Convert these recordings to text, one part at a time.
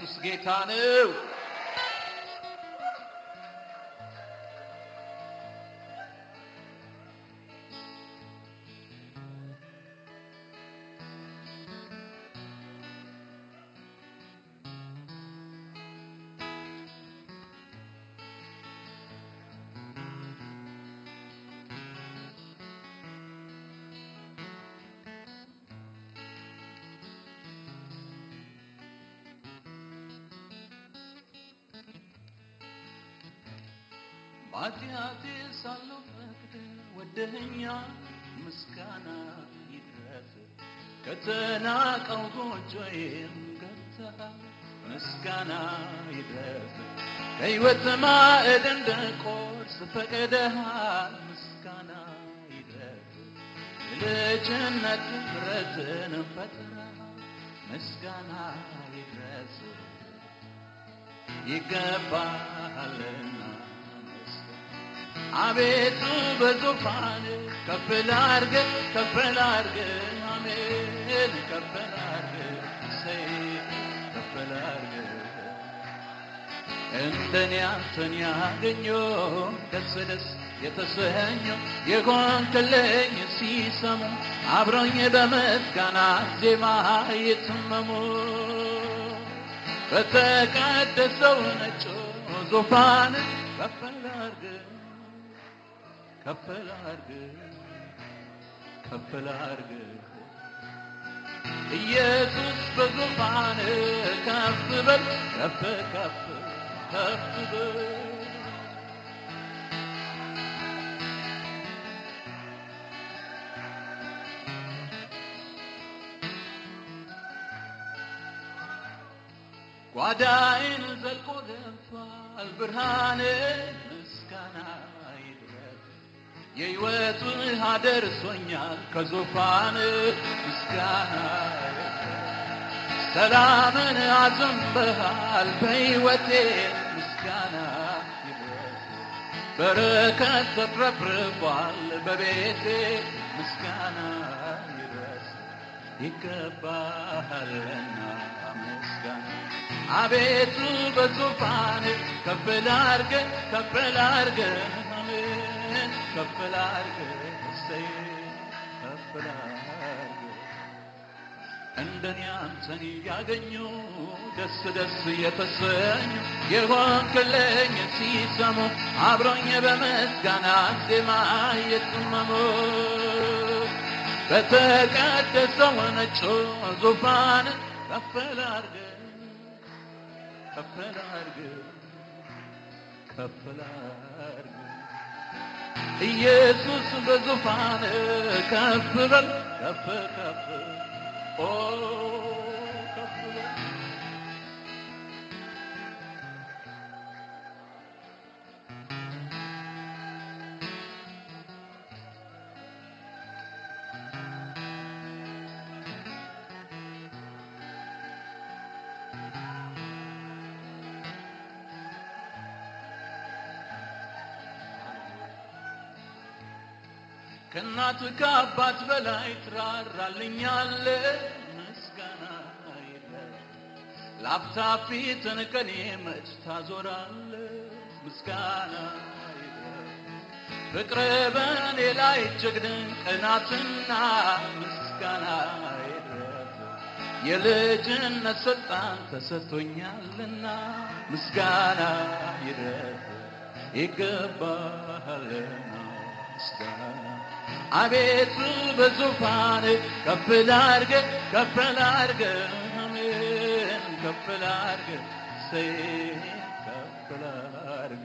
ኢየሱስ ጌታ ነው። በኃጢአቴ ሳለሁ ፈቅደ ወደኸኛ ምስጋና ይድረስ ከተናቀው ጎጆዬም ገብተሃል ምስጋና ይድረስ ከሕይወት ማዕድ እንድቆርስ ፈቅደሃል ምስጋና ይድረስ የልጅነት ምሕረትን ፈጥረሃል ምስጋና ይድረስ ይገባሃልና አቤቱ በዙፋን ከፍ ላርግ ከፍ ላርግ አሜን ከፍ ላርግ ሰይ ከፍ ላርግ እንደኔ አንተን ያገኘ ደስ ደስ የተሰኘ የሆንክልኝ ሲሰሙ አብሮኝ በምስጋና ዜማ ይትመሙ በተቀደሰው ነጭ ዙፋን ከፍ ላርግ ከፍ ላርግ ከፍ ላርግ ኢየሱስ በዙፋን ከፍ በል ከፍ ከፍ ከፍ በል ጓዳይን ዘልቆ ገብቷል ብርሃን ምስጋና ይድረስ የሕይወት ውሃ ደርሶኛል ከዙፋን ምስጋና ሰላምን አዘንበሃል በሕይወቴ ምስጋና ይድረስ በረከት ተትረፍርፏል በቤቴ ምስጋና ይድረስ ይገባሃልና ምስጋና አቤቱ በዙፋን ከፍ ላርግ ከፍ ላርግ አሜን ከፍ ላርግ እሰይ ከፍ ላርግ እንደኔ አንተን ያገኙ ደስ ደስ የተሰኙ የሆንክልኝ ሲሰሙ አብሮኝ በምስጋና ዜማ እየተመሙ በተቀደሰው ነጩ ዙፋን ከፍ ላርግ ከፍ ላርግ ከፍ ላርግ ኢየሱስ በዙፋን ከፍ በል ከፍ ከፍ ኦ ከፍ በል ከእናት ከአባት በላይ ትራራልኛለ ምስጋና ይድረስ ለአፍታ ፊትን ከኔ መች ታዞራለ ምስጋና ይድረስ ፍቅር በእኔ ላይ እጅግ ድንቅ ናትና ምስጋና ይድረስ የልጅነት ስልጣን ተሰጥቶኛልና ምስጋና ይድረስ ይገባሃልና ምስጋና አቤቱ በዙፋን ከፍ ላርግ ከፍ ላርግ አሜን ከፍ ላርግ ሰይ ከፍ ላርግ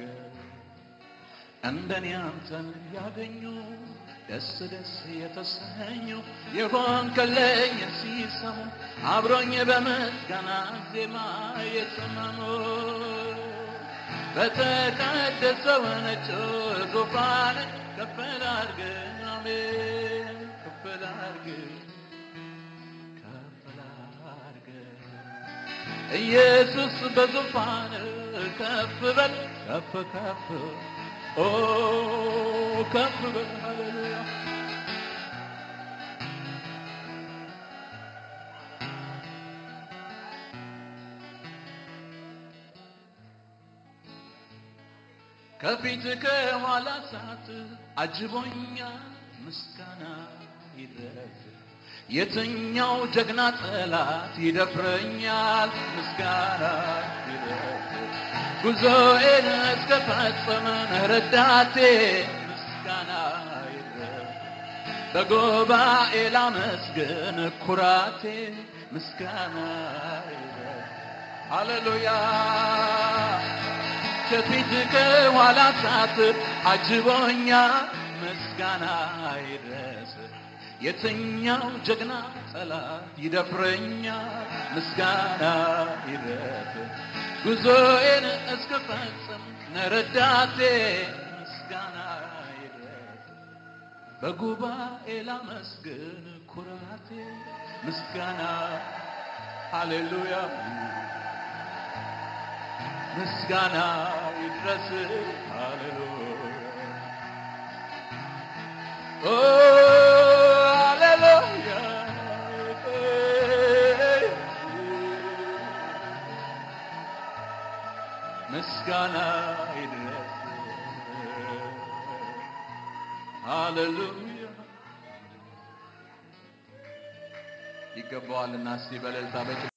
እንደኔ አንተን ያገኙ ደስ ደስ የተሰኙ የሆንክልኝ ሲሰሙ አብሮኝ በምስጋና ዜማ የተመሙ በተቀደሰው ነጭ ዙፋን ከፍ ላርግ አሜን ከፍ ላርግ ከፍ ላርግ ኢየሱስ በዙፋን ከፍ በል ከፍ ከፍ ኦ ከፍ በል ሃሌሉያ ከፊት ከኋላ ሳት አጅቦኛል ምስጋና ይድረስ የትኛው ጀግና ጠላት ይደፍረኛል ምስጋና ይድረስ ጉዞዬን እስከፈጸመ ረዳቴ ምስጋና ይድረስ በጉባኤ ላመስግን ኩራቴ ምስጋና ይድረስ ሃሌሉያ ከፊት ከኋላ ሳት አጅቦኛል ምስጋና ይድረስ የትኛው ጀግና ጠላት ይደፍረኛል ምስጋና ይድረስ ጉዞዬን እስክፈጽም ነረዳቴ ምስጋና ይድረስ በጉባኤ ላመስግን ኩራቴ ምስጋና ሃሌሉያ ምስጋና ይድረስ ሃሌሉያ ኦ ሃሌሉያ ምስጋና ይድረስ ሃሌሉያ ይገባዋልና እስቲ በእልልታ በጭ